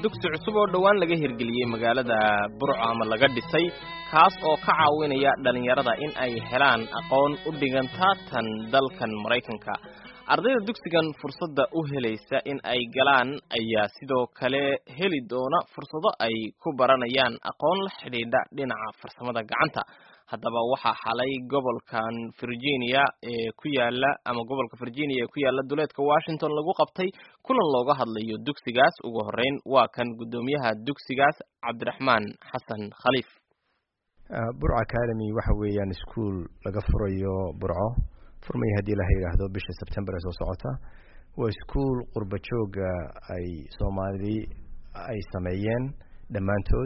dugsi cusub oo dhowaan laga hirgeliyey magaalada burco ama laga dhisay kaas oo ka caawinaya dhallinyarada in ay helaan aqoon u dhiganta tan dalkan maraykanka ardayda dugsigan fursadda u helaysa in ay galaan ayaa sidoo kale heli doona fursado ay ku baranayaan aqoon la xidhiidha dhinaca farsamada gacanta haddaba waxaa xalay gobolkan virginia ee ku yaala ama gobolka virginia ee ku yaala duleedka washington lagu qabtay kulan looga hadlayo dugsigaas ugu horeyn waa kan guddoomiyaha dugsigaas cabdiraxmaan xasan khaliif burco academy waxa weeyaan ischool laga furayo burco furmaya haddii la yidhaahdo bisha september ee soo socota waa ischool qurba jooga ay soomaalidi ay sameeyeen dhammaantood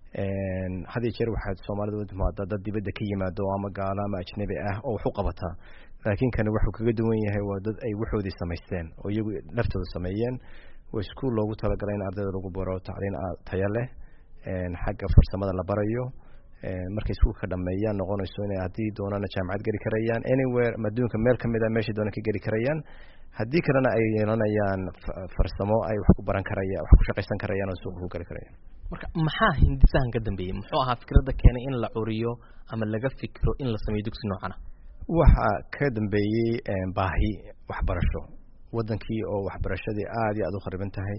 had iyo jeer waxaad soomaalida u timaada dad dibadda ka yimaado ama gaalo ama ajnabi ah oo wax u qabataa laakiin kani wuxuu kaga duwan yahay waa dad ay waxoodii samaysteen oo iyagu laftooda sameeyeen waa ischool loogu talagalay in ardayda lagu baro tacliin tayo leh xagga farsamada la barayo markay iskuulka dhameeyaan noqonayso inay haddii doonana jaamacad geli karayaan anywhere adduunka meel kamid a meeshay doona ka geli karayaan haddii kalena ay yeelanayaan farsamo ay wax ku baran karayaan wax ku shaqaysan karayaan oo suuqa ku geli karayaan marka maxaa hindisahan ka dambeeyey muxuu ahaa fikradda keenay in la curiyo ama laga fikiro in la sameeyo dugsi noocana waxaa ka dambeeyey baahi waxbarasho wadankii oo waxbarashadii aada iyo aada u khariban tahay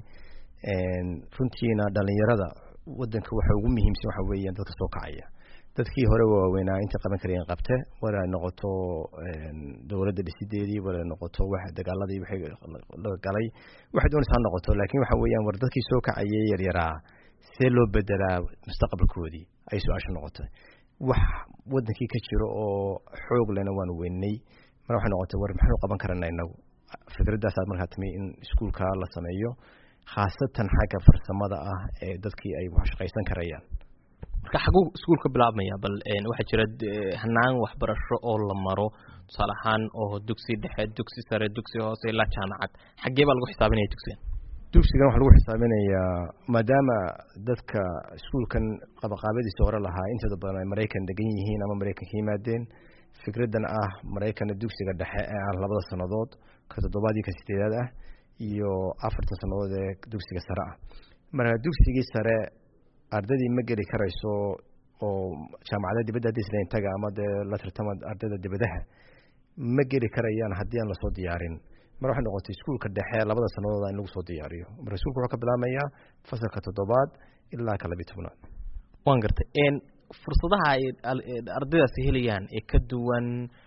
runtiina dhalinyarada wadanka waxa ugu muhiimsan waxa weeyaan dadka soo kacaya dadkii hore waaweynaa intay qaban karayeen qabte wala noqoto dowladda dhisideedii wala noqoto wax dagaaladii waxay la galay waxay doonaysa ha noqoto laakiin waxa weeyaan war dadkii soo kacayay yaryaraa see loo bedelaa mustaqbalkoodii ay su-aasha noqotay wax wadankii ka jiro oo xoog lena waanu weynay mar waxay noqotay war maxaanu qaban karana inagu fikradaasaad markaa timi in iskuolka la sameeyo khaasatan xagga farsamada ah ee dadkii ay wax shaqaysan karayaan marka xaguu iskuul ka bilaabmaya bal waxaa jira hanaan waxbarasho oo la maro tusaale ahaan oo dugsi dhexe dugsi sare dugsi hoose ilaa jaamacad xaggee baa lagu xisaabinaya dugsigan dugsigan waxaa lagu xisaabinayaa maadaama dadka iskuolkan qabaqaabadiisa hore lahaa intooda badan ay maraykan degan yihiin ama maraykan ka yimaadeen fikraddan ah maraykana dugsiga dhexe ee ah labada sannadood ka toddobaad iyo ka sideedaad ah iyo afartan sannadood ee dugsiga sare ah marka dugsigii sare ardaydii ma geli karayso oo jaamacada dibadda haddii isla intaga ama dee la tartama ardayda dibadaha ma geli karayaan haddii aan lasoo diyaarin mar waxay noqotay iskuolka dhexe labada sannadood in lagu soo diyaariyo marka iskuolka wuxuu ka bilaabmayaa fasalka toddobaad ilaa ka labiyi tobnaad waan gartay fursadaha ay ardaydaasi helayaan ee ka duwan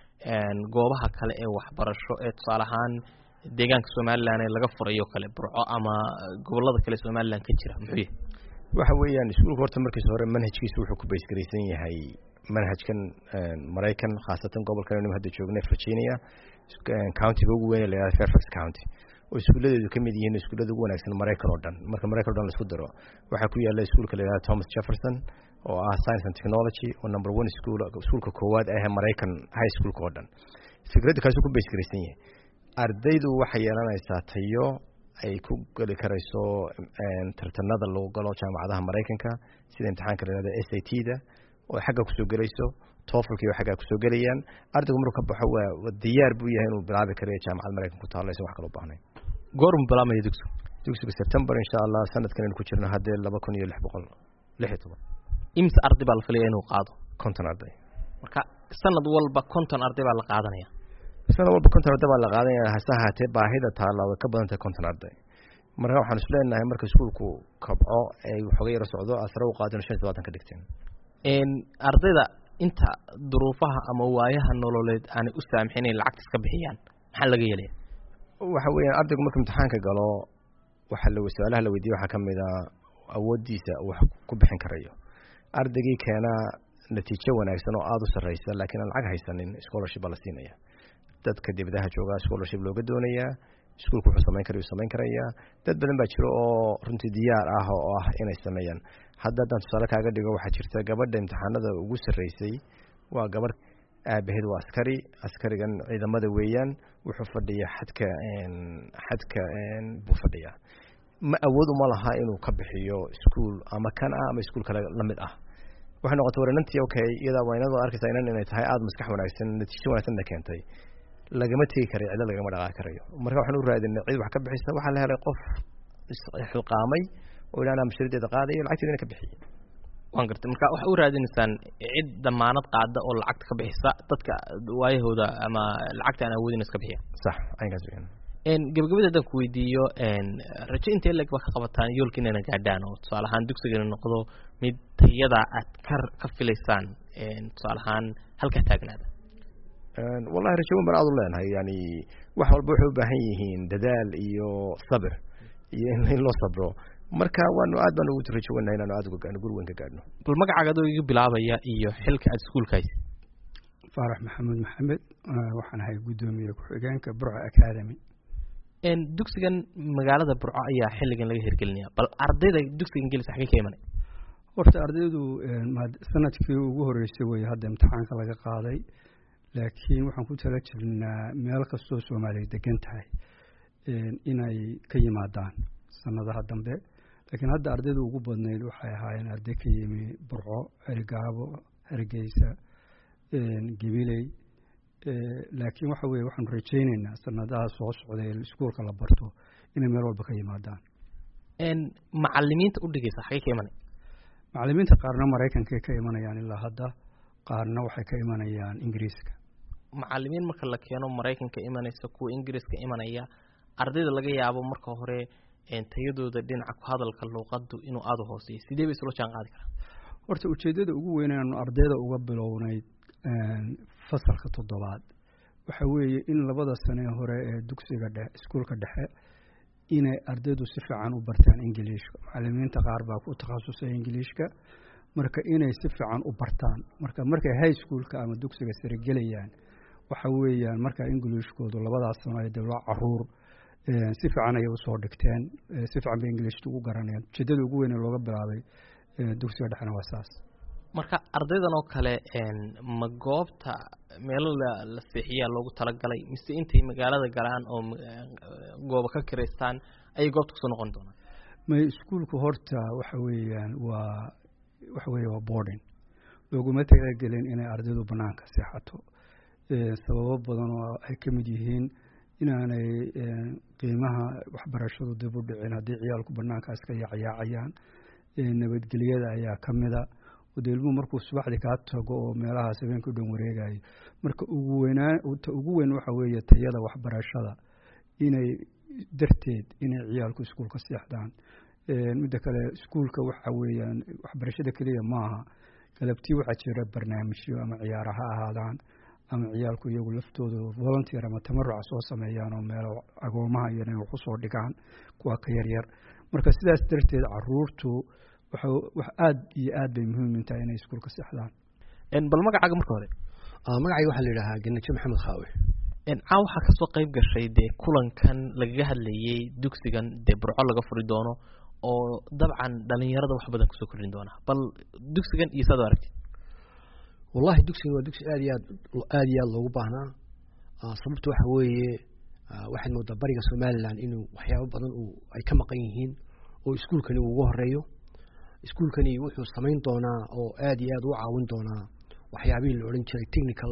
goobaha kale ee waxbarasho ee tusaale ahaan deegaanka somalilan ee laga furayo kale burco ama gobolada kale somalilan ka jira muxuu yahay waxa weeyaan iskuolka horta markiisa hore manhajkiisa wuxuu ku baysgaraysan yahay manhajkan maraykan khaasatan gobolkan anu hadda joognay virginia countiga ugu weyn la yihahdo fairfax county oo iskuuladeedu ka mid yihiin iskuullada ugu wanaagsan maraykan oo dhan marka maraykan o dhan laisku daro waxaa ku yaala iskuolka la yihahdo thomas jefferson oo ah science and technology oo number one school iskuolka koowaad ah maraykan high schoolka oo dhan fikradda kaasuu ku baysgaraysan yahay ardaydu waxay yeelanaysaa tayo ay ku geli karayso tartanada lagu galo jaamacadaha maraykanka sida imtixaanka la yihahdo s a t da oo xagga kusoo gelayso tofalki oo xaggaa kusoo gelayaan ardaygu markuu ka baxo waa diyaar buu yahay inuu bilaabi karayo jaamacad maraykan ku taalla isan wax kaloo baahnayn goormu bilaabmaya dugsigu dugsiga september insha allah sanadkan aynu ku jirno haddee laba kun iyo lix boqol lix iyo toban imse arday baa la filaya inuu qaado konton arday marka sanad walba konton arday baa la qaadanaya sanad walba konton arday baa la qaadanaya hase ahaatee baahida taalla way ka badan tahay konton arday marka waxaan is leenahay marka iskuolku kabco ay waxooga yaro socdo asare u qaadino shan iyo tobaatan ka dhigteen ardayda inta duruufaha ama waayaha nololeed aanay u saamixin inay lacagta iska bixiyaan maxaa laga yeelaya waxa weeyaan ardaygu markuu imtixaanka galo waxa la su-aalaha la weydiye waxaa kamid a awooddiisa wax ku bixin karayo ardaygii keenaa natiijo wanaagsan oo aada u sarreysa laakiin aan lacag haysanin scholarship baa la siinaya dadka dibadaha joogaa scholarship looga doonayaa iskuolku wuxuu samayn kara samayn karayaa dad badan baa jiro oo runtii diyaar ah oo ah inay sameeyaan hadda haddaan tusaale kaaga dhigo waxaa jirta gabadha imtixaanada ugu sarreysay waa gabadh aabaheed waa askari askarigan ciidamada weeyaan wuxuu fadhiyaa xadka xadka buu fadhiyaa ma awood uma laha inuu ka bixiyo iskuol ama kan ah ama iskuol kale lamid ah waxay noqotay waranantii okay iyadaa waa inadoo arkaysaa inan inay tahay aada maskax wanaagsan natiijo wanaagsanna keentay lagama tegi karayo cidlo lagama dhaqaaqi karayo marka waxaan u raadinay cid wax ka bixisa waxaa la helay qof isxilqaamay oo idhahnaa mashruudeeda qaadayo lacagteedana ka bixiya waan gartay marka waxay u raadinaysaan cid damaanad qaada oo lacagta ka bixisa dadka waayahooda ama lacagta aan awoodin iska bixiya sax aynkaas weeyaan gabagabada haddaan ku weydiiyo rajo intee leg ba ka qabataan yoolka inayna gaadhaan oo tusaale ahaan dugsigana noqdo mid tayada aad ka ka filaysaan tusaale ahaan halkaa taagnaada wallahi rajo weyn baan aad u leenahay yani wax walba waxay u baahan yihiin dadaal iyo sabir iyo in loo sabro marka waanu aad baan ugu rajo weynahay inaanu aad uga gaadhno guri weyn ka gaadhno bal magacaaga adoo iga bilaabaya iyo xilka aad iskuulka haysa faarax maxamed maxamed waxaan ahay guddoomiye ku-xigeenka burco academy dugsigan magaalada burco ayaa xilligan laga hirgelinaya bal ardayda dugsigan gelisa xagee ka imanay horta ardaydu sanadkii ugu horeysay wey hadda imtixaanka laga qaaday laakiin waxaan ku tala jirnaa meel kastoo soomaaliya degan tahay inay ka yimaadaan sanadaha dambe laakiin hadda ardayda ugu badnayd waxay ahaayeen arday ka yimi burco erigaabo hargeysa gabiley laakiin waxa weye waxaanu rajayneynaa sanadaha soo socday iskuolka la barto inay meel walba ka yimaadaan macalimiinta udhigaysa xagee ka imanay macalimiinta qaarna maraykankay ka imanayaan ilaa hadda qaarna waxay ka imanayaan ingiriiska macalimiin marka la keeno maraykanka imanaysa kuwa ingiriiska imanaya ardayda laga yaabo marka hore tayadooda dhinaca ku hadalka luuqadu inuu aada u hooseeyo sidee bay isula jaan qaadi karaan horta ujeeddada ugu weyn aanu ardayda uga bilownayd fasalka toddobaad waxa weeye in labada sane hore ee dugsiga dhe iskuolka dhexe inay ardaydu si fiican u bartaan ingiliishka macalimiinta qaar baa ku takhasusay ingiliishka marka inay si fiican u bartaan marka markay high schoolka ama dugsiga sare gelayaan waxa weeyaan marka ingiliishkoodu labadaas sano ay dawla caruur si fiican ayay usoo dhigteen si fiican bay ingiliishta ugu garanayaan ujeedada ugu weyn ee looga bilaabay dugsiga dhexena waa saas marka ardaydan oo kale ma goobta meelo la la seexiyaa loogu talagalay mise intay magaalada galaan oo gooba ka kiraystaan ayay goobta kusoo noqon doonaan may iskuolku horta waxa weeyaan waa waxa weeye waa boarding looguma talagelin inay ardaydu banaanka seexato sababo badan oo ay ka mid yihiin inaanay qiimaha waxbarashadu dib u dhicin haddii ciyaalku banaankaas ka yaacyaacayaan nabadgelyada ayaa ka mida wade ilmuhu markuu subaxdii kaa tago oo meelahaas habeenka u dhan wareegayo marka ugu weynaa ta ugu weyn waxa weeye tayada waxbarashada inay darteed inay ciyaalku iskuolka seexdaan midda kale iskuolka waxa weeyaan waxbarashada keliya maaha galabtii waxaa jira barnaamijyo ama ciyaara ha ahaadaan ama ciyaalku iyagu laftooda volunteer ama tamaruca soo sameeyaan oo meelo agoomaha iyo inay wax usoo dhigaan kuwa ka yaryar marka sidaas darteed caruurtu wax aad iyo aad bay muhiim intahay inay iskuolka seexdaan bal magacaaga marka hore magacayga waxaa la yidhahaa ganajo maxamed khaawe caa waxaa kasoo qayb gashay dee kulankan lagaga hadlayey dugsigan dee burco laga furi doono oo dabcan dhalinyarada wax badan kusoo kordhin doona bal dugsigan iyo saad aragtid wallahi dugsigan waa dugsi aad iyo aad aad iyo aad loogu baahnaa sababta waxa weeye waxaad moodaa bariga somalilan inuu waxyaabo badan uu ay ka maqan yihiin oo iskuolkani uu uga horeeyo iskuolkani wuxuu samayn doonaa oo aad iyo aad u caawin doonaa waxyaabihii la odhan jiray technical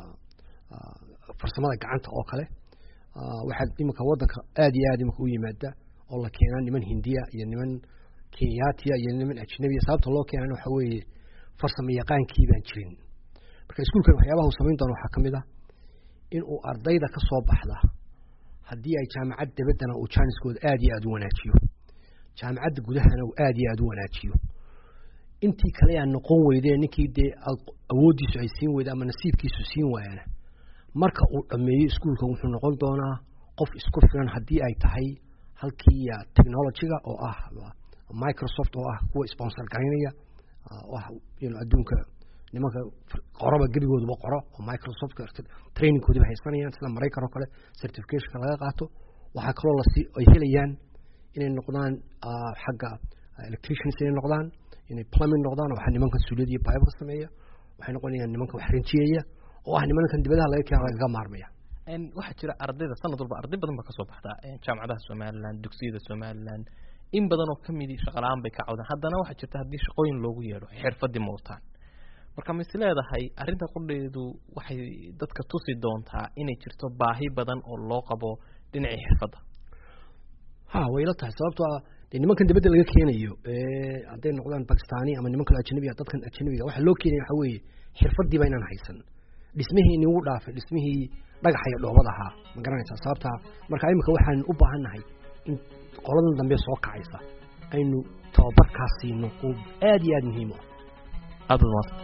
farsamada gacanta oo kale waxaad iminka waddanka aad iyo aad iminka u yimaada oo la keenaa niman hindiya iyo niman kenyaatiya iyo niman ajnabiya sababta loo keenana waxa weeye farsamo yaqaankii baan jirin marka iskuolkan waxyaabaha uu samayn doono waxaa ka mid ah in uu ardayda ka soo baxda haddii ay jaamacad dabaddana uu jaaniskooda aad iyo aad u wanaajiyo jaamacadda gudahana uu aad iyo aad u wanaajiyo intii kale aan noqon weydee ninkii dee awooddiisu ay siin weyda ama nasiibkiisu siin waayana marka uu dhammeeyo iskuolkan wuxuu noqon doonaa qof isku filan haddii ay tahay halkii technologyga oo ah microsoft oo ah kuwa sponsor garaynaya oo ah adduunka nimanka qoroba gebigooduba qoro oo microsoft trainingkoodiba haysanayaan sida maraykan oo kale certificationka laga qaato waxaa kaloo lasi ay helayaan inay noqdaan xagga electricians inay noqdaan inay plumbing noqdaan waxa nimanka suuliyada iyo bible sameeya waxay noqonayaan nimanka wax rinjiyaya oo ah nimankan dibadaha laga keena lagaga maarmaya waxaa jira ardayda sanad walba arday badan baa kasoo baxda jaamacadaha somaliland dugsiyada somaliland in badan oo kamidi shaqala-aan bay ka cawdaan haddana waxaa jirta haddii shaqooyin loogu yeedho xirfadii mawtaan marka ma is leedahay arrinta qudheedu waxay dadka tusi doontaa inay jirto baahi badan oo loo qabo dhinacii xirfadda ha way la tahay sababtoo ah dee nimankan dibadda laga keenayo hadday noqdaan bakistani ama niman kale ajnabiga dadkan ajnabiga waxa loo keenaya waxa weeye xirfadiiba inaan haysan dhismihii inigu dhaafay dhismihii dhagaxa iyo dhoobad ahaa ma garanaysaa sababtaa marka imika waxaan u baahan nahay in qoladan dambe soo kacaysa aynu tababarkaas siino oo aad iyo aad muhiim u ah aad baad mahadsan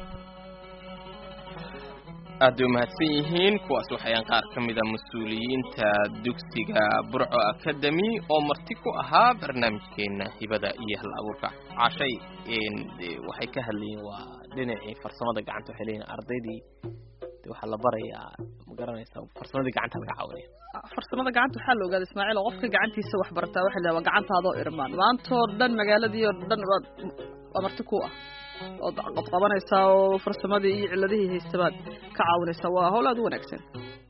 aad bay umahadsan yihiin kuwaas waxayaan qaar ka mida mas-uuliyiinta dugsiga burco academy oo marti ku ahaa barnaamijkeena hibada iyo hal abuurka cashay waxay ka hadlayeen waa dhinacii farsamada gacanta waxay leeyihin ardaydii de waxaa la barayaa ma garanaysaa farsamadii gacanta laga caawinaya farsamada gacanta waxaa la ogaada ismaaciil oo qofka gacantiisa wax bartaa waxa la waa gacantaadoo irmaan maantoo dhan magaaladii oo dhan waa waa marti ku ah ood qabqabanaysaa oo farsamadii iyo ciladihii haystabaad ka caawinaysaa waa hawl aad u wanaagsan